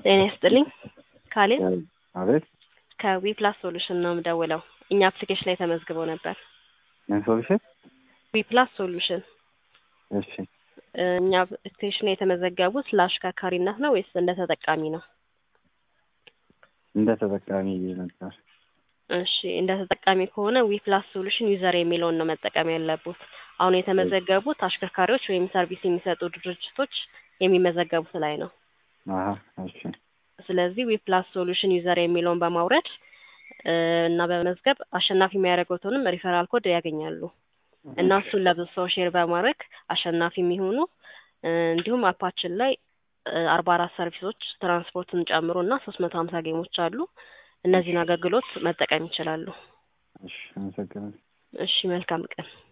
ጤና ይስጥልኝ ካሌብ አቤት ከዊፕላስ ሶሉሽን ነው የምደውለው። እኛ አፕሊኬሽን ላይ ተመዝግበው ነበር። ምን ሶሉሽን? ዊፕላስ ሶሉሽን እሺ እኛ አፕሊኬሽን ላይ የተመዘገቡት ለአሽከርካሪነት ነው ወይስ እንደ ተጠቃሚ ነው? እንደ ተጠቃሚ ነበር። እሺ እንደ ተጠቃሚ ከሆነ ዊፕላስ ሶሉሽን ዩዘር የሚለውን ነው መጠቀም ያለቡት። አሁን የተመዘገቡት አሽከርካሪዎች ወይም ሰርቪስ የሚሰጡ ድርጅቶች የሚመዘገቡት ላይ ነው። አሀ እሺ ስለዚህ ዊፕላስ ሶሉሽን ዩዘር የሚለውን በማውረድ እ እና በመመዝገብ አሸናፊ የሚያደርጉትንም ሪፈራል ኮድ ያገኛሉ እና እሱን ለብዙ ሰው ሼር በማድረግ አሸናፊ የሚሆኑ እ እንዲሁም አፓችን ላይ አርባ አራት ሰርቪሶች ትራንስፖርትን ጨምሮ እና ሶስት መቶ ሀምሳ ጌሞች አሉ። እነዚህን አገልግሎት መጠቀም ይችላሉ። እሺ አመሰግናለሁ። እሺ መልካም ቀን።